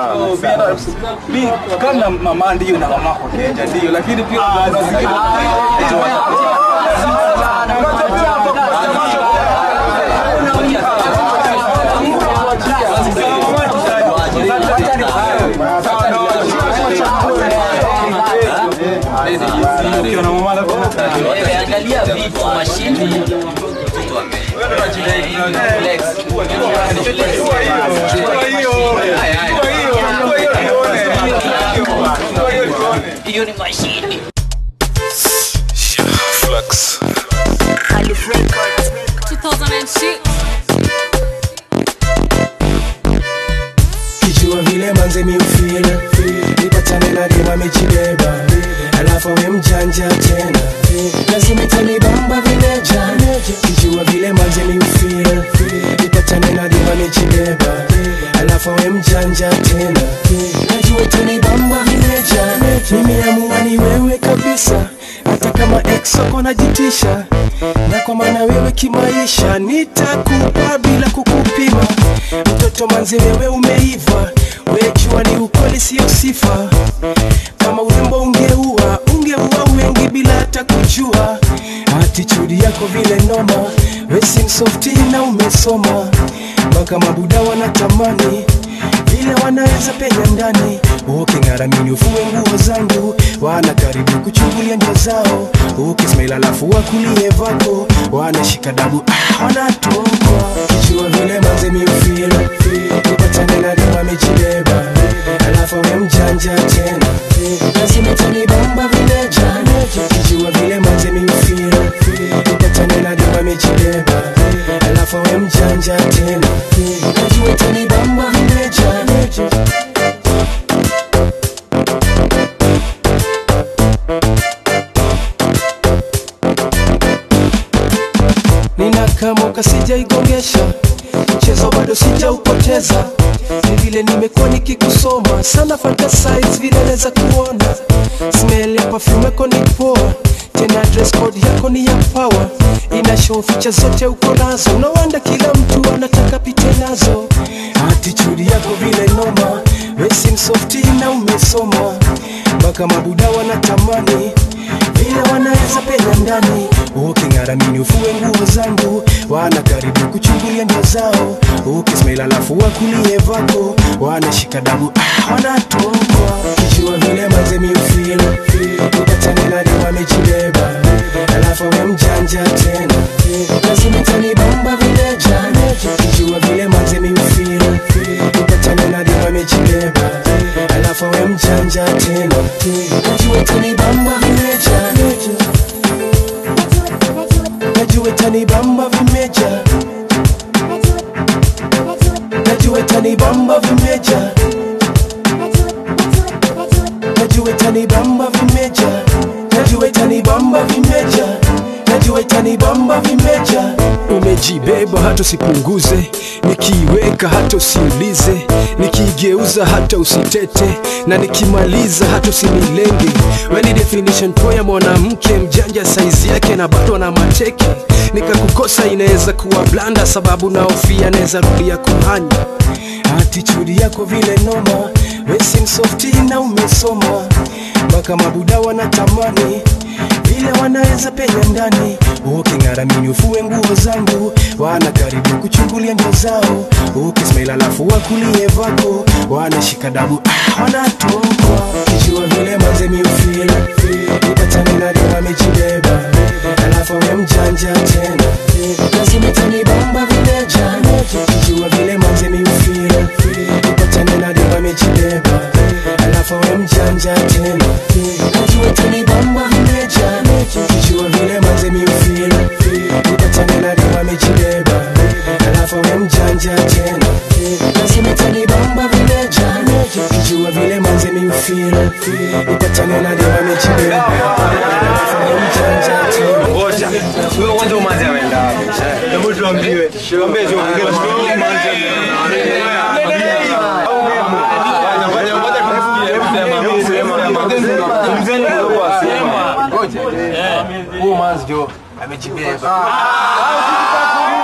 mi kama mama ndio na mama kwa Kenya ndio, lakini pia kuna zingine ukiona mama alafu Wewe angalia vitu mashini Flex. hiyo ni mashini Flux. 2006 kijua vile manze miufila nipatane na dema amejibeba alafu awe mjanja tena lazima itanibamba vileja kijua vile manze miufila nipatane na dema amejibeba alafu awe mjanja tena najua itanibamba vileja nimeamua ni wewe kabisa hata kama ex wako najitisha na kwa maana wewe kimaisha nitakupa bila kukupima mtoto manzi wewe umeiva wejua ni ukweli sio sifa kama urembo ungeua ungeua wengi bila hata kujua atitudi yako vile noma wesi msofti na umesoma mpaka mabuda wanatamani vile wanaweza penya ndani uking'aramini ufue nguo zangu wana karibu kuchungulia ndio zao ukismail alafu wakulie vako wanashika dabu ah, wanatokwa kijua vile manze miufila upatane na dema amejibeba alafu we mjanja tena lazima tanibamba vileja kijua vile manze miufila upatane na dema amejibeba alafu we mjanja tena najua tanibamba vileja nina kamoka sijaigongesha mchezo bado sijaupoteza ni vile nimekuwa nikikusoma sana fantasize vile naweza kuona smell ya perfume yako ni poa tena dress code yako ni ya power ina show ficha zote uko nazo unawanda kila mtu anataka pite nazo attitude yako vile noma wesi msofti na umesoma mpaka mabuda wanatamani vile wanaweza penya ndani uking'aramini ufue nguo zangu wana karibu kuchungulia ndio zao ukismail alafu wakulie vako wanashika dabu ah, wanatokwa kijua vile manze miufila upatane na dema amejibeba alafu we mjanja tena lazima tanibamba vileja kijua vile manze miufila upatane na dema amejibeba alafu we mjanja tena najua tanibamba vileja najua tanibamba vimeja najua tanibamba vimeja najua tanibamba vimeja najua tanibamba vimeja najua tanibamba vimeja umejibeba hata usipunguze nikiiweka hata usiulize nikiigeuza hata usitete na nikimaliza hata usinilenge weni definition po ya mwanamke mjanja saizi yake na bado na mateke nikakukosa inaweza kuwa blanda sababu naofia naweza rudia kuhanya attitude yako vile noma wesi msofti na umesoma mpaka mabuda wanatamani vile wanaweza penya ndani uking'aramini ufue nguo zangu wana karibu kuchungulia ndio zao ukismail alafu wakulie vako wanashika dabu ah, wanatokwa kijua vile manze miufila ipatane na dema amejibeba alafu we mjanja tena lazima tanibamba vileja kijua vile manze miufila ipatane na dema amejibeba alafu we mjanja tena najua tanibamba vileja kijua vile manze miufila ipatane na dema amejibeba alafu we mjanja tena lazima tanibamba vileja kijua vile manze miufila ipatane na dema amejibeba alafu we mjanja tena ngoja wewe kwanza umanzi ameenda wapi hebu tuambiwe tuambie tu huyu manzi jo amejibeba